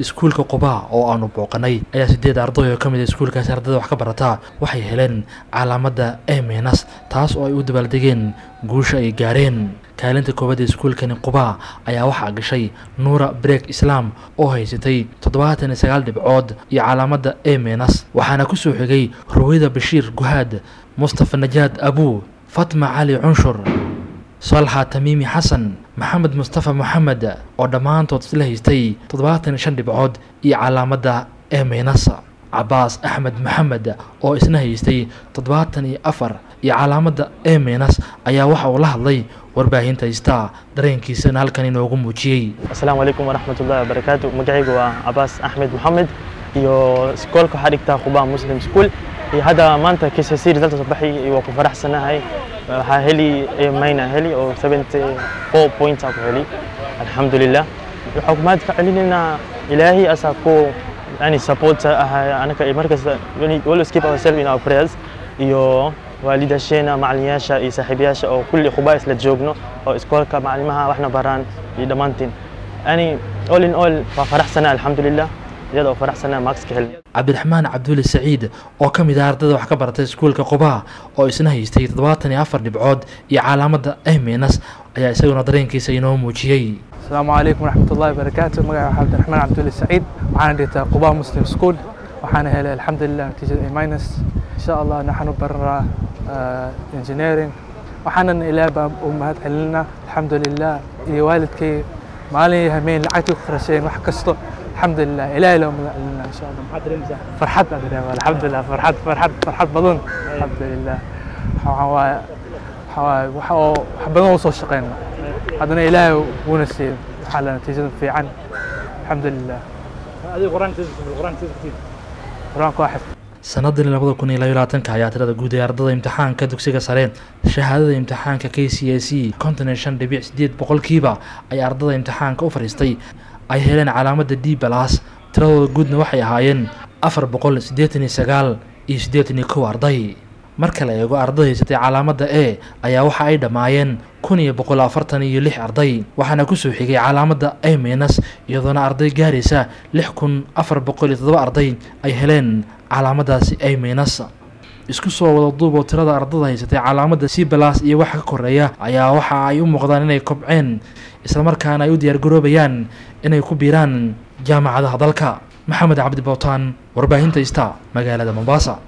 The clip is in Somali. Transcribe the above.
iskuulka qubaa oo aanu booqanay ayaa sideed arday oo ka mid a iskuulkaasi ardayda wax ka barataa waxay heleen calaamadda eminas taas oo ay u dabaaldegeen guusha ay gaareen kaalinta koowaad ee iskuulkani qubaa ayaa waxaa gashay nuura breek islaam oo haysatay toddobaatan iyo sagaal dhibcood iyo calaamadda eminas waxaana ku soo xigay ruwayda bashiir guhaad mustafa najaad abuu fatma cali cunshur salxa tamiimi xasan maxamed mustafa moxamed oo dhammaantood isla haystay toddobaatan iyo shan dhibcood iyo calaamadda eminas cabaas axmed maxamed oo isna haystay toddobaatan iyo afar iyo calaamadda eminas ayaa waxa uu la hadlay warbaahinta haystaa dareenkiisana halkan inoogu muujiyey asalaamu calaykum waraxmatullahi wabarakaatu magacaygu waa cabaas axmed maxamed iyo iskoolka waxaa dhigtaa qubaa muslim school iyo hadda maanta KCSE resulta soo baxay waa ku faraxsanahay waxaa heli mayna heli oo 74 points aan ku heli alxamdulilah waxaa ku mahad ka celinaynaa ilaahay asaa ku yani support ahay anaka markasta always keep ourselves in our prayers iyo waalidasheena macalinayaasha iyo saaxiibayaasha oo kulli khubaa isla joogno oo iskoolka macalimaha waxna baraan iyo dhammaantiin yani all in all waa faraxsana alxamdulilah iyada oo faraxsana markska helin cabdiraxmaan cabdulle saciid oo ka mid ah ardayda wax ka baratay iskuulka qubaa oo isna haystay toddobaatan iyo afar dhibcood iyo calaamadda eminas ayaa isaguna dareenkiisa inoo muujiyey asalaamu calaykum waraxmatullahi wabarakaatu magaca waxaa cabdiraxmaan cabdulle saciid waxaana dhigtaa qubaa muslim school waxaana helay alxamdulilah natiijada a minus insha allah naxanu baranaa engineering waxaanan ilaah baan u mahad celinaa alxamdulilah iyo waalidkay maalin iyo hameen lacagtii ku qarasheen wax kasto alxamdulilah ilaahay loo mahad celinaa insha allah farxad baan dareema alxamdulilah farxad farxad farxad badan alxamdulilah waxaa waaye waxaa waaye waxa oo wax badan oo soo shaqeyna haddana ilaahay wuuna siiyey waxaa la natiijada fiican alxamdulilah qur-aanka waa xifd sanadii labada kun iyo labayo labaatanka ayaa tirada guud ee ardada imtixaanka dugsiga sare shahaadada imtixaanka k c a c konton iyo shan dhibic sideed boqolkiiba ayaa ardada imtixaanka u fadhiistay ay heleen calaamadda d balas tiradooda guudna waxay ahaayeen afar boqol siddeetan iyo sagaal iyo siddeetan iyo kow arday marka la eego arday haysatay calaamadda e ayaa waxa ay dhammaayeen kun iyo boqol afartan iyo lix arday waxaana kusoo xigay calaamadda eminas iyadoona arday gaaraysa lix kun afar boqol iyo toddoba arday ay heleen calaamaddaasi eminas isku soo wada duuboo tirada ardada haysatay calaamadda c balas iyo waxa ka koreeya ayaa waxa ay u muuqdaan inay kobceen islamarkaana ay u diyaargaroobayaan inay ku biiraan jaamacadaha dalka maxamed cabdi bowtaan warbaahinta ista magaalada mombasa